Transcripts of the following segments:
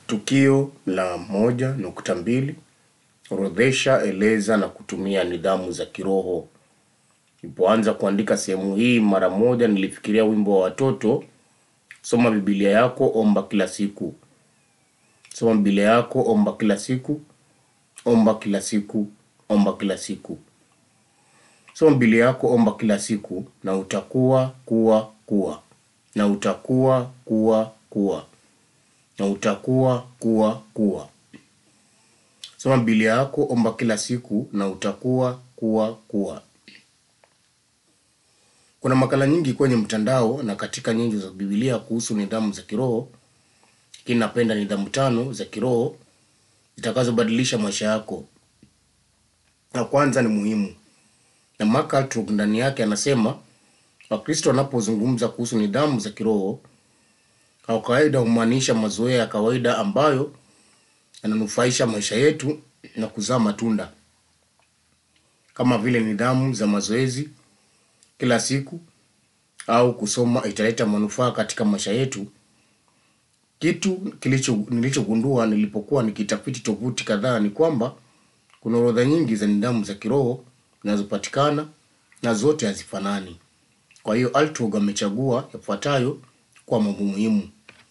Tukio la moja nukta mbili orodhesha, eleza na kutumia nidhamu za kiroho. Nilipoanza kuandika sehemu hii, mara moja nilifikiria wimbo wa watoto, soma Biblia yako, omba kila siku. Soma Biblia yako, omba kila siku, omba kila siku, omba kila siku. Soma Biblia yako, omba kila siku, na utakuwa kuwa kuwa, na utakuwa kuwa kuwa, na utakuwa kuwa kuwa. Soma Biblia yako, omba kila siku, na utakuwa kuwa kuwa. Kuna makala nyingi kwenye mtandao na katika nyingi za Biblia kuhusu nidhamu za kiroho, lakini napenda nidhamu tano za kiroho zitakazobadilisha maisha yako. Na kwanza ni muhimu, na Mark Altrop ndani yake anasema Wakristo wanapozungumza kuhusu nidhamu za kiroho, kwa kawaida humaanisha mazoea ya kawaida ambayo yananufaisha maisha yetu na kuzaa matunda, kama vile nidhamu za mazoezi kila siku au kusoma italeta manufaa katika maisha yetu. Kitu kilicho nilichogundua nilipokuwa nikitafiti tovuti kadhaa ni kwamba kuna orodha nyingi za nidhamu za kiroho zinazopatikana na zote hazifanani. Kwa hiyo Altrog amechagua yafuatayo kwa mambo muhimu.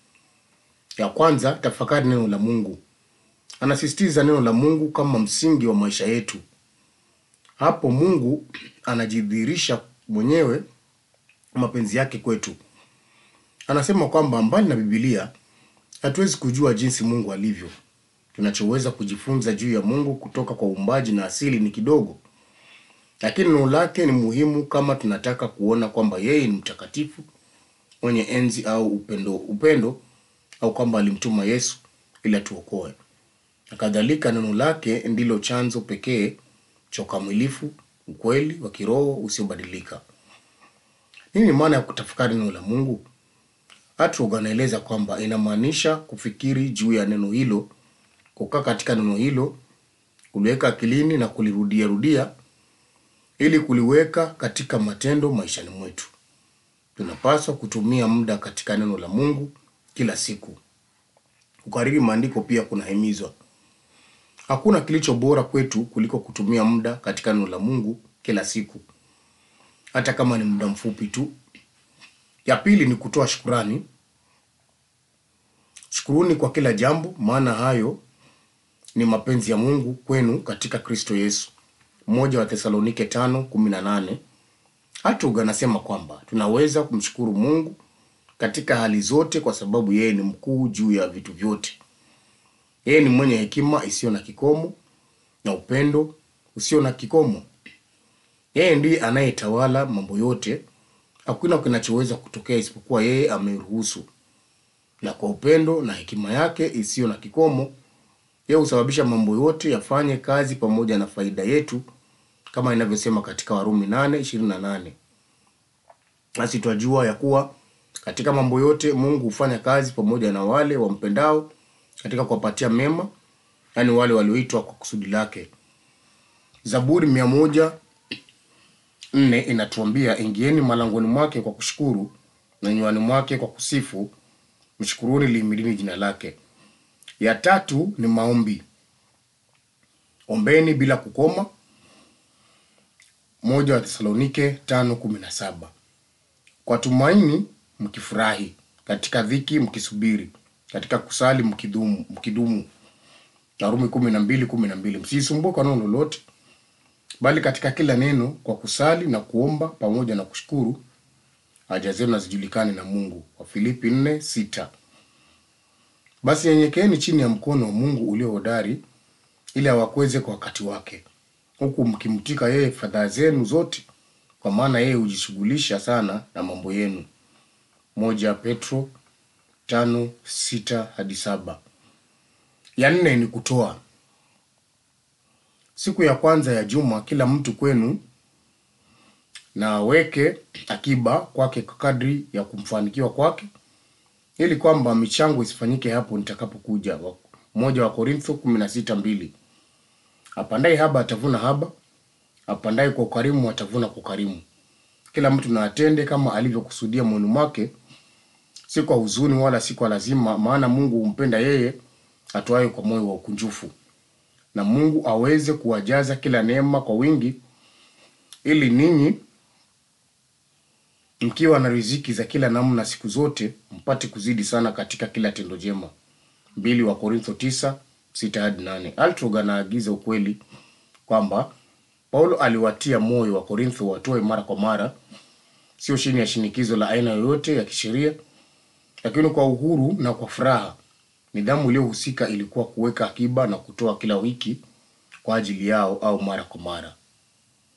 Ya kwanza, tafakari neno la Mungu. Anasisitiza neno la Mungu kama msingi wa maisha yetu. Hapo Mungu anajidhihirisha mwenyewe mapenzi yake kwetu. Anasema kwamba mbali na Biblia hatuwezi kujua jinsi Mungu alivyo. Tunachoweza kujifunza juu ya Mungu kutoka kwa uumbaji na asili ni kidogo, lakini neno lake ni muhimu kama tunataka kuona kwamba yeye ni mtakatifu, mwenye enzi au upendo, upendo au kwamba alimtuma Yesu ili atuokoe. Na kadhalika, neno lake ndilo chanzo pekee cha ukamilifu, ukweli wa kiroho usiobadilika. Nini maana ya kutafakari neno la Mungu? Atrog anaeleza kwamba inamaanisha kufikiri juu ya neno hilo, kukaa katika neno hilo, kuliweka akilini na kulirudia rudia ili kuliweka katika matendo maishani mwetu. Tunapaswa kutumia muda katika neno la Mungu kila siku. Kukariri maandiko pia kunahimizwa. Hakuna kilicho bora kwetu kuliko kutumia muda katika neno la Mungu kila siku, hata kama ni muda mfupi tu. Ya pili ni kutoa shukurani. Shukuruni kwa kila jambo, maana hayo ni mapenzi ya Mungu kwenu katika Kristo Yesu. Moja wa Thesalonike tano kumi na nane. Hatug anasema kwamba tunaweza kumshukuru Mungu katika hali zote kwa sababu yeye ni mkuu juu ya vitu vyote. Yeye ni mwenye hekima isiyo na kikomo na upendo usio na kikomo. Yeye ndiye anayetawala mambo yote. Hakuna kinachoweza kutokea isipokuwa yeye ameruhusu, na kwa upendo na hekima yake isiyo na kikomo, yeye husababisha mambo yote yafanye kazi pamoja na faida yetu, kama inavyosema katika Warumi 8:28. Nasi twajua ya kuwa katika mambo yote Mungu hufanya kazi pamoja na wale wampendao katika kuwapatia mema, yaani wale walioitwa kwa kusudi lake. Zaburi mia moja nne inatuambia ingieni malangoni mwake kwa kushukuru na nywani mwake kwa kusifu, mshukuruni, lihimidini jina lake. Ya tatu ni maombi. Ombeni bila kukoma. Moja wa Thesalonike tano kumi na saba. Kwa tumaini mkifurahi, katika dhiki mkisubiri, katika kusali mkidumu, mkidumu. Warumi kumi na mbili kumi na mbili. Msisumbue kwa neno lolote, bali katika kila neno kwa kusali na kuomba pamoja na kushukuru haja zenu na zijulikane na Mungu. Wafilipi nne sita. Basi nyenyekeeni chini ya mkono wa Mungu ulio hodari, ili awakweze kwa wakati wake, huku mkimtika yeye fadhaa zenu zote, kwa maana yeye hujishughulisha sana na mambo yenu. Moja Petro tano sita hadi saba. Ya nne ni kutoa. Siku ya kwanza ya juma kila mtu kwenu na aweke akiba kwake kwa kadri ya kumfanikiwa kwake, ili kwamba michango isifanyike hapo nitakapokuja. Moja wa Korintho kumi na sita mbili. Apandaye haba atavuna haba, apandaye kwa ukarimu atavuna kwa ukarimu. Kila mtu na atende kama alivyokusudia moyoni mwake, si kwa huzuni wala si kwa lazima, maana Mungu humpenda yeye atoaye kwa moyo wa ukunjufu, na Mungu aweze kuwajaza kila neema kwa wingi, ili ninyi mkiwa na riziki za kila namna siku zote mpate kuzidi sana katika kila tendo jema. mbili wa Korintho tisa sita hadi nane. Altrog anaagiza ukweli kwamba Paulo aliwatia moyo wa Korintho watoe mara kwa mara, sio chini ya shinikizo la aina yoyote ya kisheria, lakini kwa uhuru na kwa furaha. Nidhamu iliyohusika ilikuwa kuweka akiba na kutoa kila wiki kwa ajili yao au mara kwa mara.